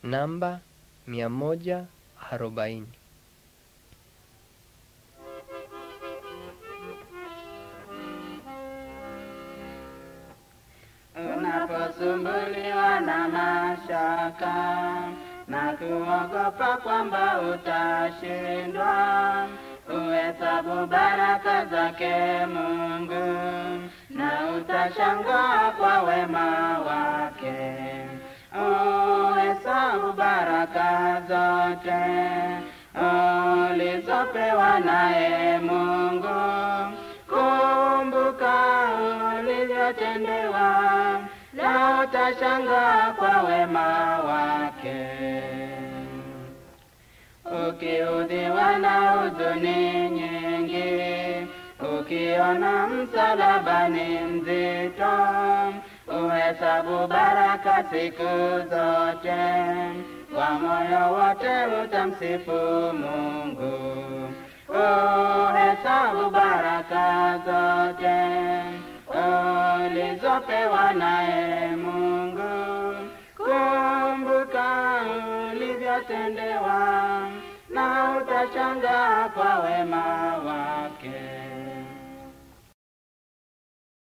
namba mia moja arobaini. Unaposumbuliwa na mashaka na kuogopa kwamba utashindwa, uhesabu baraka zake Mungu na utashangaa kwa wema wake. Uhesabu baraka zote ulizopewa naye Mungu, kumbuka ulivyotendewa na utashangaa kwa wema wake. Ukiudhiwa na huzuni nyingi, ukiona msalaba ni mzito, uhesabu baraka siku zote, kwa moyo wote utamsifu Mungu. Uhesabu baraka zote ulizopewa naye Mungu, kumbuka ulivyotendewa na utashangaa kwa wema wake.